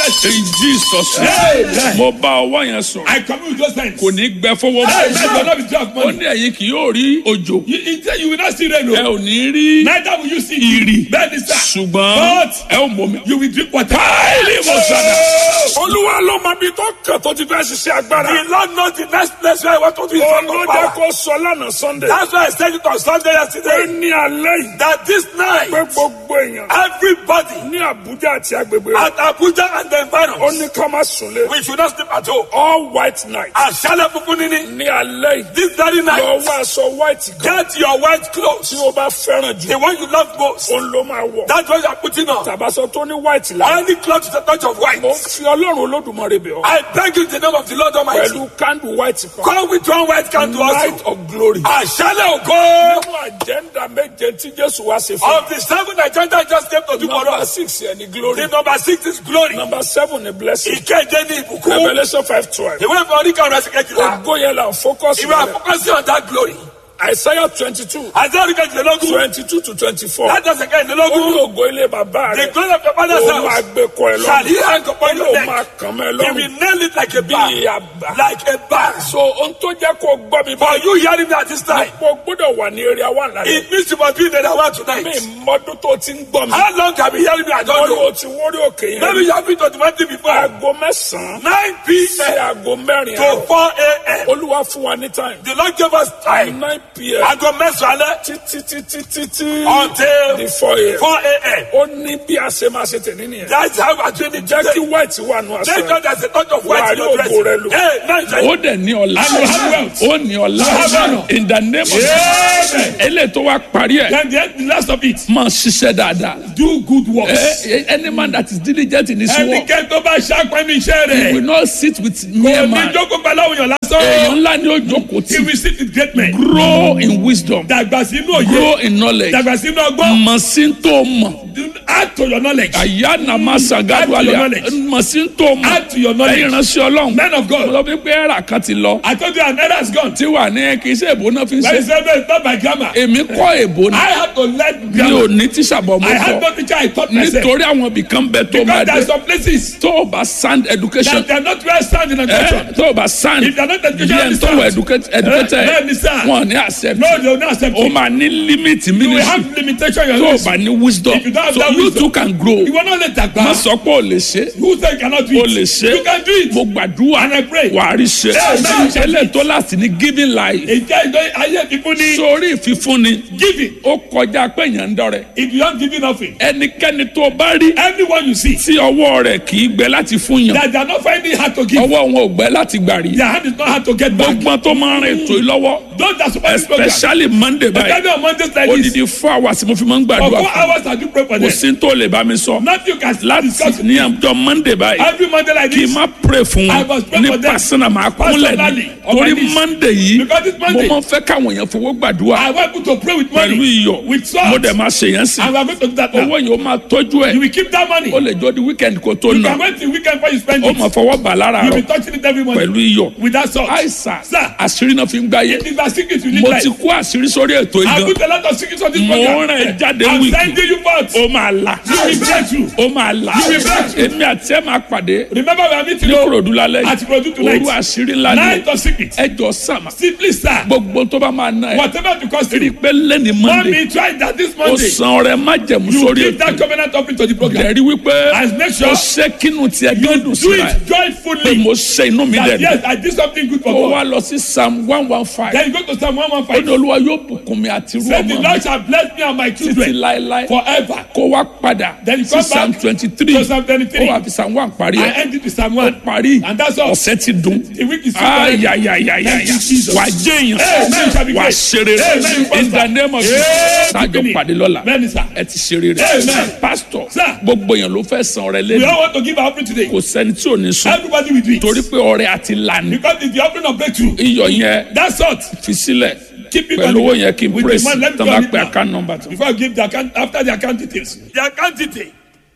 in Jesus Amen. mo bá ọwọ́ yẹn sọ I commune with those hands. kò ní gbẹ fọwọ́ Hey, man, you will mọ́ not be dry of ó money. ní ẹ̀yin kì yóò rí òjò You, you, say you will not see rain. ẹ o. ò ní rí Neither will you see ìrì bẹ́ẹ̀ ni sá. ṣùgbọ́n But ẹ ò mọ̀ mi. you will drink water. Káìlì mo sàdà. Oh! olúwa ló mọ ibi tó kàn tó ti fẹ́ ṣiṣẹ́ agbára. The Lord knows the next place where I want to be from olójà power. kò sọ lánàá sunday. That's why I said it on Sunday pé yesterday. ní alẹ́ yìí That this night, pé gbogbo èèyàn everybody ní àbújá àti agbègbè rẹ̀ at Abuja and the ó environs, ní ká má súnlé. we should not sleep at home. all white night Àṣálẹ̀ funfun níní. ní alẹ́ yìí This very lọ night, wá aṣọ white kan get your white clothes. tí o bá fẹ́ràn jù The one you love most. òun ló máa wọ̀. That's what you are putting on. tàbásọ tó ní white la. Any cloth with a touch of white. mo fi ọlọ́run olódùmarè bẹ̀ ọ́. I beg you in the name of the Lord Almighty. pẹ̀lú candle white kan. Come with one white candle light also. of glory. Àṣálẹ̀ ògo nínú àjẹ́ndà méje tí jésù wá ṣe fún of the seven agenda just came to do for number us. six yẹn ni glory. The number six is glory. number seven ni blessing. Ìkéde ní ìbùkún. revolution five twelve. Ìwé ìfọ̀ oníkà ọ̀rọ̀ ẹ̀sìn kejìlá. ògo yẹn la focus Ìwé rẹ̀. àfọkànsí on that glory. isaiah twenty two Àti orí kejìlélógún. twenty two to twenty four. Láti ọ̀sẹ̀ ó ní kejìlélógún. ògo ilé bàbá The rẹ̀. glory of your father's ó máa house. gbé kọ ẹ Shall he lọ́rùn. hang upon your ó neck? máa kàn mọ́ ẹ He lọ́rùn. will nail it like a bí bag. àbá. Like a bag. so ohun tó jẹ́ kó gbọ́ mi For báyìí. you hearing me at this time. mo gbọ́dọ̀ wà ní area one lálẹ́. It means you must be in the one tonight. mi mọ́dún tó ti ń gbọ́ mi. How long have you hearing me? I don't wọ́n know. ló ti wórí òkè yẹn. Maybe you have been to the mountain before. aago mẹ́sàn-án 9 sí p.m. aago mẹ́rin to àárọ̀. 4 a.m. olúwa fún wa ní time. The Lord gave us time. nine pm Aago mẹ́sàn-án alẹ́ títí títí títí until di four am. 4 a.m. ó ní bí a ṣe máa ṣe tẹ̀lé nìyẹn. That's how we're doing it jẹ́ kí today. white wà nù Thank aṣọ God there's a touch of white Wà á in rí your dress. ògo rẹ lò. Hey, now it's ó dẹ̀ ní ọ̀la. And you have wealth. ó ní ọ̀la. You have honor. in the name of Amen. eléyìí tó wá parí ẹ̀. Then the, end- the last of it, máa ṣiṣẹ́ dáadáa. do good works. Eh, eh, any man that is diligent in his work Ẹnikẹ́ni tó bá ṣàpẹ́ ní iṣẹ́ will rẹ̀. not sit with mere Kò ní man. jókòó pẹ̀lú àwọn èèyàn èèyàn lásán. ńlá ni ó jókòó He tí. will sit with great men. grow in wisdom. Dàgbà sínú òye. grow in knowledge. Dàgbà sínú ọgbọ́n. mọ̀ sí tó mọ̀. Do- Add to your knowledge. àyà nàmá Add to sàgádù your àlẹ́ knowledge. mọ̀ sí tó mọ̀. Add to your knowledge. ẹ̀yin ránṣẹ́ ọlọ́run. Men of God. mo lọ fi pé ẹ̀rà kan ti lọ. I told you an error has gone. tí wà ní kì í ṣe èbó náà fi ń That ṣe. is no, it's not my grammar. èmi kọ́ èbó ni. I had to learn mi ò grammar. ní tíṣà bọ̀ mo I had kọ́. no teacher. I taught myself. nítorí àwọn ibìkan bẹ tó máa Because there are dé. some places tó o bá sound education. that they are not well sound in eh, education. tó o bá sound. If they are not bí educated, ẹni tó wọ educate- educated. Bẹ́ẹ̀ ni sir. wọn ò ní accept. No, they will not accept o it. máa ní limit You will ministry. have limitation in tó your o life. bá ní wisdom. If you don't have so that you wisdom, too can grow. You will not let that go. má sọ pé o lè ṣe. Who say you cannot do o it? lè ṣe. You can do it. mo gbàdúrà. And I pray. wà á rí ṣe. Amen. ẹlẹ́ tó láti ní giving life. Ìjẹ́ ìjọ ayé fífún ní sórí ìfífúnni. giving. ó kọjá pé èèyàn ń dọrẹ. If you don't give nothing, ẹnikẹ́ni tó o bá rí. anyone you see tí ọwọ́ rẹ̀ kì í gbẹ láti fún yàn. that they are not finding hard to give, ọwọ́ wọn ò gbẹ láti gbà rí. their hand is not hard to get back. gbogbo tó máa ń rìn ètò yìí lọ́wọ́. Those that support this program, especially monday báyìí. especially on Mondays like this, odidi four hours mo fi máa ń for gbàdúrà four fún. hours I do pray for kò them. sí tó lè bá mi sọ. Nothing you can láti discuss ní ọjọ́ monday báyìí. every Monday like kì í this. má pray fún I wọn must pray ní for them. pásánà máa kúnlẹ̀ ní Personally, on my torí knees. monday yìí Because it's mo Monday. máa ń fẹ́ káwọn èèyàn fowó gbàdúrà I want you to pray with pẹ̀lú money, iyọ̀ with salt, mo dẹ̀ máa ṣe yẹn sí and we are going to do that owó now. yìí ó máa tọ́jú You ẹ̀ will keep that money. ó lè jọ di weekend kó tó You nà can wait till weekend before you spend ó it. máa fọwọ́ bà lára You rọ will be touching it every morning pẹ̀lú iyọ̀ with that salt. àìsàn Sir. àṣírí náà fi ń gbáyé It is a secret you need mo life. ti kó àṣírí sórí ètò I ìgan put a lot of secrets on this mo program. rán ẹ jáde I'm wíìkì sending you forth. ó máa là You will break through. ó máa là You will break through. èmi àti ẹ máa pàdé Remember we are meeting ní you kúròdú lálẹ́ at Ikorodu tonight. òru àṣírí ńlá ni Night of secrets. ẹ jọ sàmà Simply sir. gbogbo tó bá máa ná ẹ Whatever the cost rí i you. pé lẹ́ni Want monday me try that this ó Monday. san ọrẹ májẹ̀mú You sórí give that ètò covenant offering to the program. ẹ̀rí wípé And make sure ó ṣe kínú tiẹ̀ gẹ́dùn Do síra ẹ̀ it pé joyfully. mo ṣe inú mi That dẹ̀ yes, I did something good for ó wá God. lọ sí psalm one one five Then you go to Psalm ó ní 115. olúwa yóò bùkún mi àti irú Say the ọmọ mi Lord shall bless me and my títí children láéláé forever. kó wá padà Then you sí come psalm back twenty three to Psalm 23. ó wà fi psalm one parí I ẹ̀ ended with Psalm 1. parí And that's all. ọ̀sẹ̀ ti dùn The week is super. ayayayayaya Thank you, Jesus. wà á jẹ́ Amen. Shall be èèyàn wà á great. ṣeré Amen. in the name of Amen. Jesus tájọ pàdé lọ́la Bẹ́ẹ̀ni sir. ẹ ti ṣeré Amen. rẹ pastor Sir. gbogbo èèyàn ló fẹ́ san ọrẹ We lẹ́nu all want to give our offering today. kò sẹ́ni tí ò ní sùn Everybody will do it. torí pé ọrẹ àti lànà Because it's the offering of breakthrough. iyọ̀ yẹn That's salt. fi sílẹ̀ Keep it pẹ̀lú on owó the- yẹn kí n with praise the money. Let me tán go bá on it pe now. account number tó. Before I give the account, after the account details. The account detail.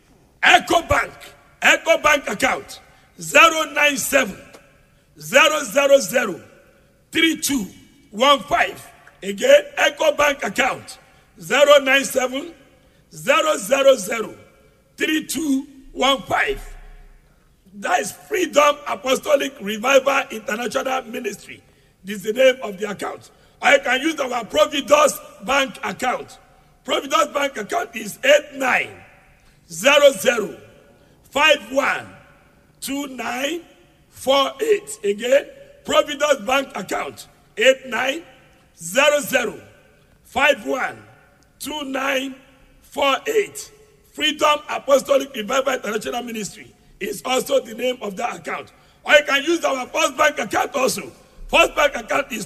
Echo Bank. Echo Bank account. 097 000 3215. Again, Echo Bank account. 097 000 3215. That is Freedom Apostolic Revival International Ministry. This is the name of the account. Or you can use our Providus Bank account. Providus Bank account is 8900512948. Again, Providus Bank account 8900512948. Freedom Apostolic Revival International Ministry is also the name of that account. Or you can use our First Bank account also. First Bank account is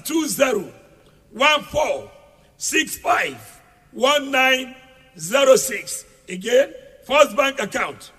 2014651906. Again, First Bank account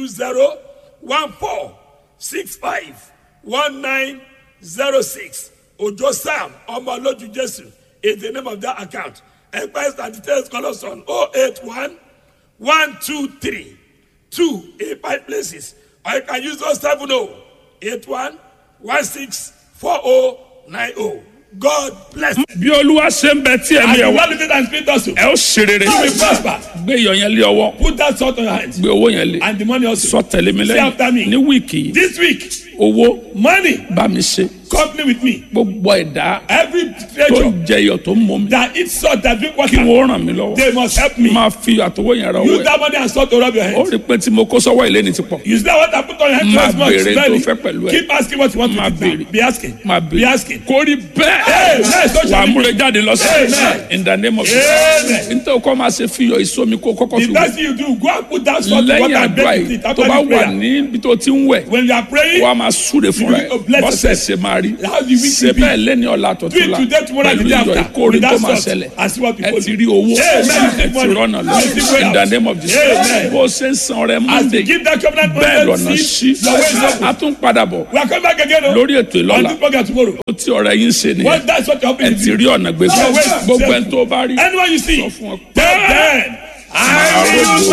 2014651906. Ojo Sam Omoloju Jesu is the name of that account. Enquiries and details call us on 081 one two three two in five places or you can use those seven oh eight one one six four oh nine oh god bless you. bí olúwa ṣe ń bẹ tí and ẹ̀mí the ẹ̀ wá one living and spirit also ẹ ó ṣe rere you will prosper gbé iyọ̀ yẹn lé ọwọ́ put that salt on your hand gbé owó yẹn lé and the money also sọ tẹ̀lé mi Say after me. lẹ́yìn ní wíìkì yìí this week owó money bá mi ṣe company with me gbogbo ẹ̀dá every tó treasure jẹ iyọ̀ tó ń mọ mi that eat salt that drink kí water wọ́n ràn mí lọ́wọ́ they must help me máa fi àtọwọ́ yẹn ra owó use ẹ̀ that money and salt to rub your ó hand rí i pé tí mo kó sọ́wọ́ ilé ni ti pọ̀ use that water put on your hand Máa twice much béèrè tó slowly fẹ́ pẹ̀lú ẹ̀. keep asking what you want Máa to do béèrè. be asking máa be bèrè asking kó rí bẹ́ẹ̀ Amen. So wà á shall it múre jáde lọ́sẹ̀ Amen. in the name of Amen. Jesus nítorí kọ́ máa ṣe fiyọ̀ ìsomi kó kọ́kọ́ The fi best wẹ̀ thing you do, go and put that salt in lẹ́yìn water and àdúrà bake with yìí it tó after bá the wà prayer. níbi tó ti ń wẹ̀ When you are praying, wà á máa súre fúnra ẹ̀ You will bless bọ́sẹ̀ yourself. ṣe máa rí How the week ṣe will be. bẹ́ẹ̀ lẹ́ni ọ̀la do tọ̀tún it la today, tomorrow, and pẹ̀lú the day iyọ̀ after. ìkórè With tó that máa salt, ṣẹlẹ̀ and see what ẹ people ti do. rí owó Amen. ẹ ti rọ́nà lọ You see way in the out. name of Jesus Amen. bó ṣe ń san rẹ As Monday you give that covenant bẹ́ẹ̀ money, lọ́nà see, sí your way is open. a tún padà bọ̀ We are coming back again oh, lórí ètò on ìlọ́la this program tomorrow. ó tí ọ̀rẹ́ yín ṣe nìyẹn What that's what you're ẹ hoping ti to rí do. ọ̀nà gbèsè Your way is gbogbo open. ẹni tó bá rí Anyone you see, sọ fún ọ pé tell them, I will